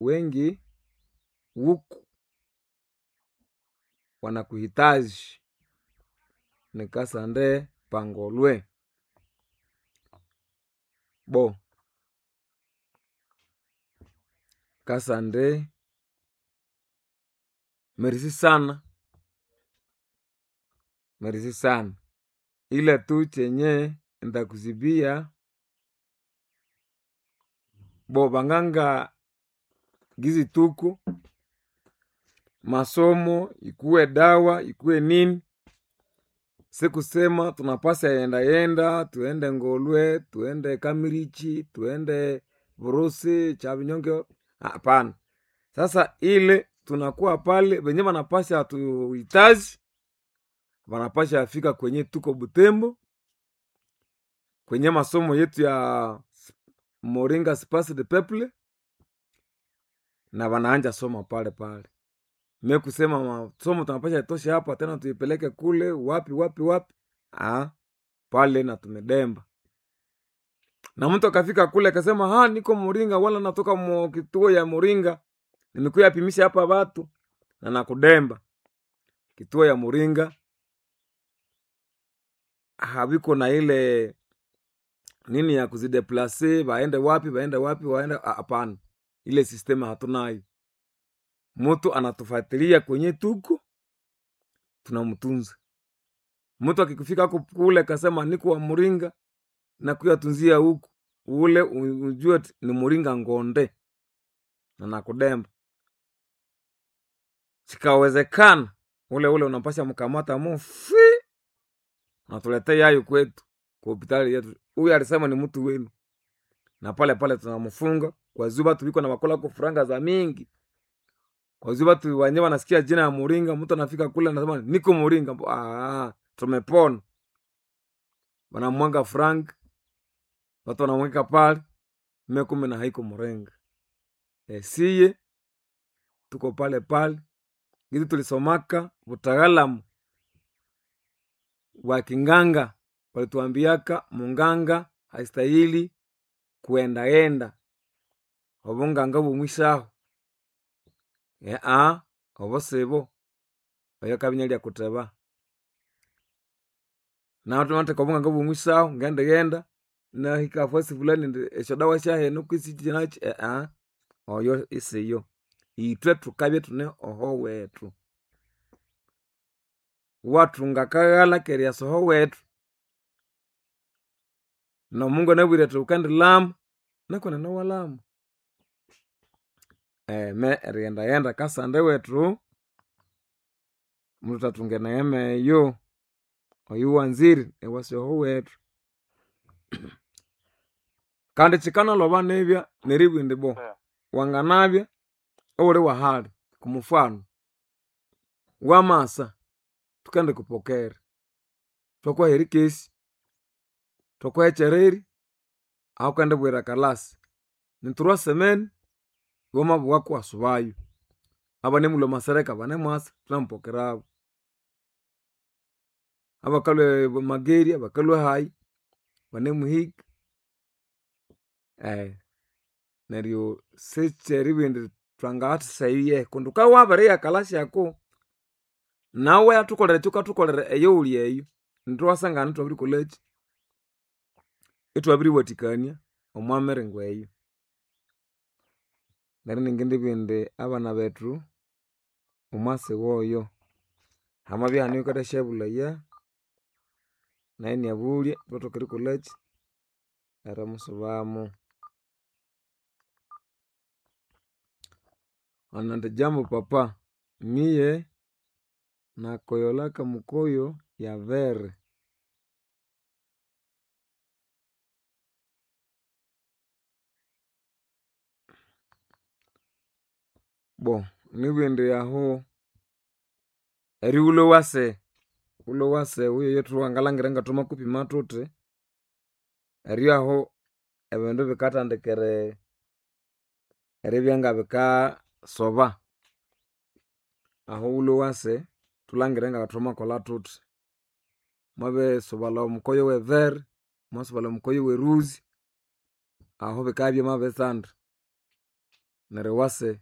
wengi huku wanakuhitaji nikasande pangolwe bo kasande merisi sana merisi sana ila tu chenye ndakuzibia bo banganga gizi tuku masomo ikuwe dawa ikuwe nini sikusema tunapasa yenda yenda tuende ngolwe tuende kamirichi tuende vurusi cha vinyonge hapana sasa ile tunakuwa pale venye vanapasha tuhitaji vanapasha afika kwenye tuko butembo kwenye masomo yetu ya moringa spas de peple na wanaanja soma pale pale me kusema masomo tunapasha itoshe hapa tena tuipeleke kule wapi wapi wapi ah, pale na tumedemba na mtu akafika kule akasema ha niko moringa wala natoka mo kituo ya moringa nimekuya apimisha hapa watu na nakudemba kituo ya moringa haviko na ile nini ya kuzideplase waende wapi waende wapi waende hapana ile sistema hatunayo mtu anatufuatilia kwenye tuko tunamtunza mtu akikufika ako kule kasema niko wa muringa na kuyatunzia huku ule ujue ni muringa ngonde na nakudemba sikawezekana ule ule unapasha mkamata mufi natuletea yayo kwetu kwa hospitali yetu huyu alisema ni mtu wenu na pale pale tunamfunga kwa zuba tuliko na makola ko furanga za mingi kwa zuba tu wenyewe wanasikia jina ya muringa mtu anafika kule anasema niko muringa ah, tumepona wanamwanga frank watu wanamweka pale mekume na haiko murenga e, siye tuko pale pale gizi tulisomaka utaalamu wa kinganga walituambiaka munganga haistahili kuendaenda obunganga bumwisaho ea obo sibo oyo kabinya lya kuteba natumate obunganga bumwisaho ngende genda nahika fasi fulani ndi esyo dawa syahenu kwisitinachi ea oyo isiyo itwe tukabye tune oho wetu watunga kaghala kerya soho wetu nomungu anabwire ati ukandilamu nakona nawalamu e, me eriyendaghenda kasande wetu mutatunge neema eyo oyu wanziri ewasyoho wetu kandi chikanaloba nibya neribwindi bo wanganabya owuli wahali kumufano wamasa tukende kupokera twakwaheri kesi twakwahechereri aho kende bwira kalasi niturwa semeni iwamabuwa kuwasubayo abanemulwa masereka banemwasa tunamupokerabo abakalwe mageri abakalwe hayi banemuhika eh neryo sicheri bindi twangathasaiye kundi ukawabiriya kalasi yako nawe atukolere kyukatukolere eyo uli eyo nitwasangana twabirikoleki itwabiriwatikania omwamiringo eyo neryo ningindi bindi abana bethu omwasi woyo hamabya hane yukathashabulaya naye niabulya twathoka erikolaki erimusubamu anandi jambo papa miye nakoyolaka mukoyo ya vere bo nibindi aho eriwulo wase wulo wase wuyo yothuwangalhangira ngathwama kupima thuthi eryo aho ebindu bikathandikire eribya ngabikasoba aho wulo wase thulhangire ngathwamakolha thuthi mwabisobalha omukoyo wevere mwasobalha omukoyo weruzi aho bikabya byamabitsanda nerewase